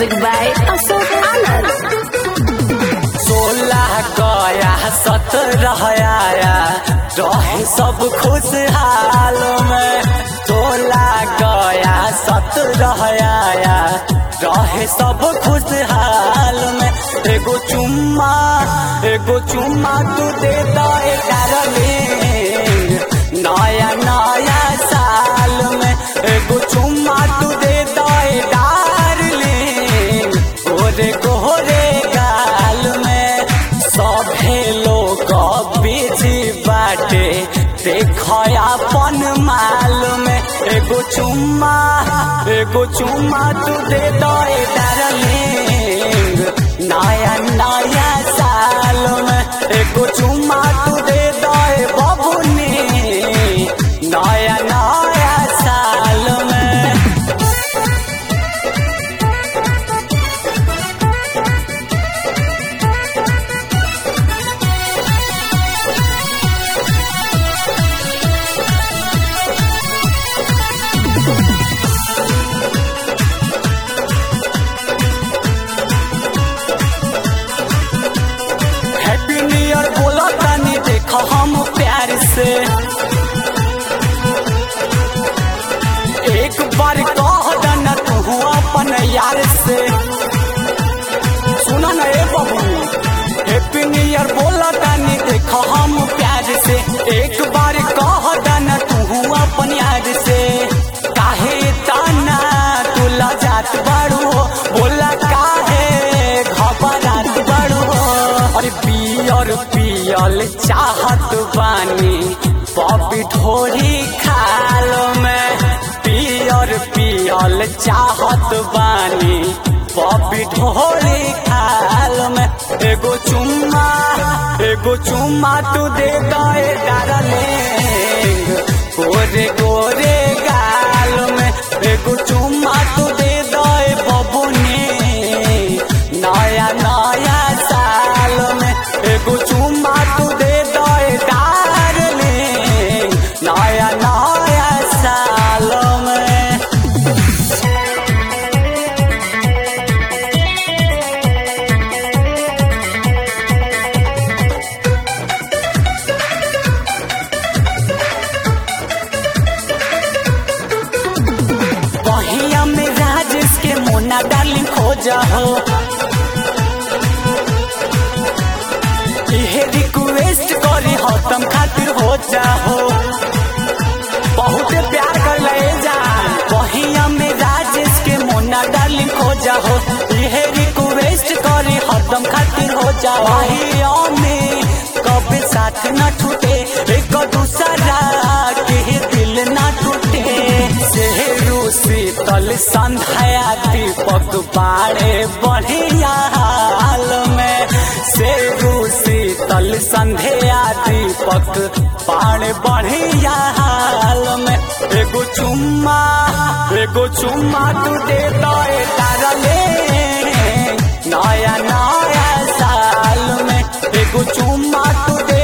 Music by Ashok Anand. सोलह गया सत्रह आया रहे सब खुशहाल में सोलह गया सत्रह आया रहे सब खुशहाल में एगो चुम्मा एगो चुम्मा तू दे दे डार्लिंग नया नया साल में एगो चुम्मा तू दे दे डार्लिंग गोरे गोरे गाल में सभे लोग बिजी बाटे देख अपन माल में एगो चुम्मा एगो चुम्मा तू दे दे डार्लिंग नया नया साल में एगो चुम्मा तू दे दे बबुनी नया नया साल में हैप्पी न्यू ईयर बोला तानी देखो हम प्यार से एक बार कह देना तू अपन यार से सुना ना ए बबू हैप्पी न्यू ईयर बोला तानी देखो हम प्यार से एक बार कह देना तू अपन यार से काहे ताना तू लजात बाड़ू हो बोला काहे घबरात बाड़ू हो अरे पियर पियल चाहत बानी पपी ढोरी खाल में पियर पियल चाहत बानी पपी ढोरी खाल में एगो चुम्मा एगो चुम्मा तू दे दे डार्लिंग गोरे गोरे गाल में एगो चुम्मा तू दे दे बबुनी नया नया साल में एगो चुम्मा तू दे दे डार्लिंग नया नया साल में बहिया में राजेश के मोना डार्लिंग खोजा हो इहे रिक्वेस्ट करी हो तुम खातिर हो जाओ बहुत प्यार कर ले जान बहिया में राजेश के मोना डार्लिंग खोजा हो इहे रिक्वेस्ट करी हो तुम खातिर हो जाओ बहिया में कभी साथ न छूटे एक दूसरा के दिल न टूटे सेहरू शीतल संध्या दीपक बाड़े बढ़िया हाल में सेरू शीतल संध्या दीपक बाड़े बढ़िया हाल में एगो चुम्मा एगो चुम्मा तू दे दे तारले नया नया साल में एगो चुम्मा तू दे